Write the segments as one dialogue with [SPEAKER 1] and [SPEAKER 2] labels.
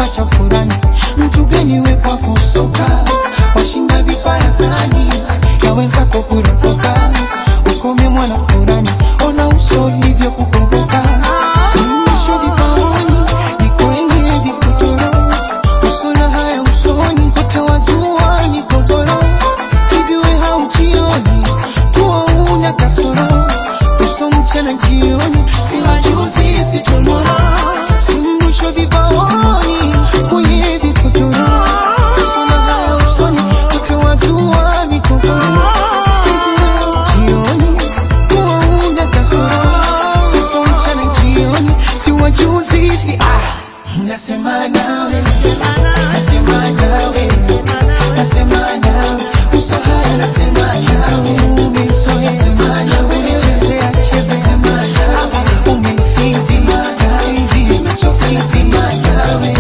[SPEAKER 1] macha furani mtu gani we kwako soka washinda viparazani ya wenzako kuropoka ukome mwana furani ona uso hivyo kukumbuka Suluhisho vipaoni liko yenye vikutoro usona haya usoni utawazua ni kokoro hivi we haujioni kuwa una kasoro uso mchana jioni si majuzi si tomorrow suluhisho vipaoni kwenye vikutoro usona haya usoni utawazua ni kokoro hivi we haujioni kuwa una kasoro uso mchana jioni si wajuzi si ah nasema nawe nasema nawe nasema nawe uso haya nasema nawe umesoya nasema nawe chezea cheza sema nawe umesinzi sinzi nimechoka nasema nawe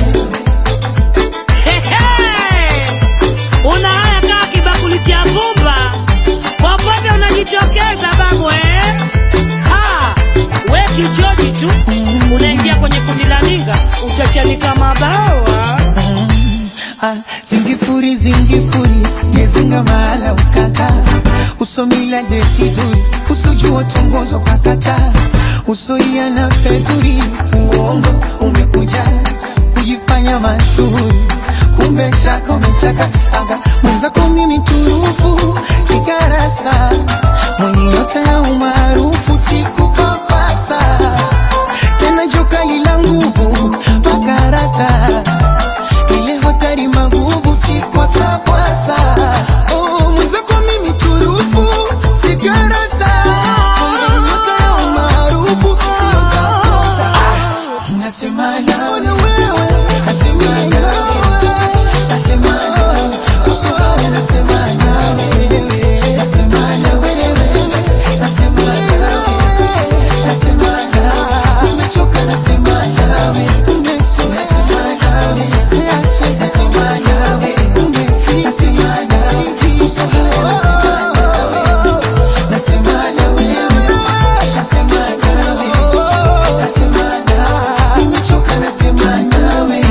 [SPEAKER 2] Hehe! Una haya kaa kibakuli cha vumba, popote unajitokeza babu eh? Ha! We kichoji tu unaingia kwenye kundi la ninga, utachanika mabawa.
[SPEAKER 1] Ah, zingifuri zingifuri ngezinga mahala ukaka usomila desiduri usojua tongozo kakata usoia na fedhuri uongo umekuja kujifanya mashuhuri kumbe chaka umechaka aga mwenzako mimi turufu sigarasa mwenye nyota ya umaarufu sikupapasa tena jokali la nguvu makarata ile hotari maguvu si kwasa kwasa oh, mwenzako mimi turufu sigarasa Mwenye nyota ya umaarufu sio za kosa ah, nasema nawe nasema nawe nasema nawe uso haya nasema nawe nasema nawe nasema nawe nasema nawe nimechoka nasema nawe umeso nasema nawe chezea cheza nasema nawe umefika nasema nawe uso haya nasema nawe nasema nawe nasema nawe nasema nawe nimechoka nasema nawe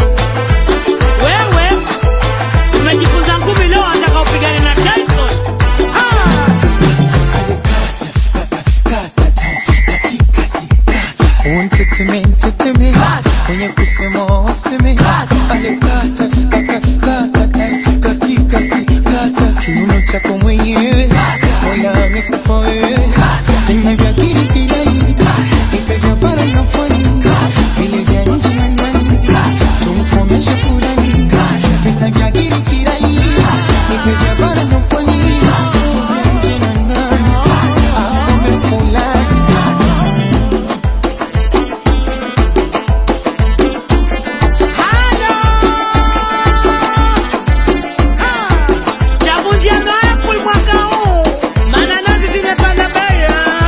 [SPEAKER 2] Wewe umejifunza ngumi leo, wataka upigane na Tyson? Ha!
[SPEAKER 1] Unteteme, nteteme, mwenye kusema waseme, ale kata, kata, kata, kata, katika si kata, kiuno chako mwenyewe, mola amekupa wewe, tena vya kiri kilai, ipe vya bara na pwani, vile vya nje na ndani, tumkomeshe fulani, tena vya kiri kilai, ipe vya bara na pwani, vya nje na ndani, akome fulani.
[SPEAKER 2] Chavunjia Apple mwaka huu, maana nazi zimepanda bei.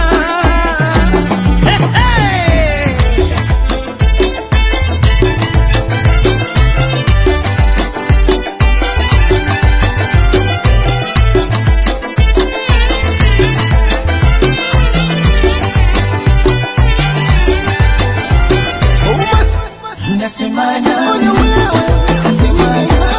[SPEAKER 2] He, he!
[SPEAKER 1] Nasema nawe, nasema nawe,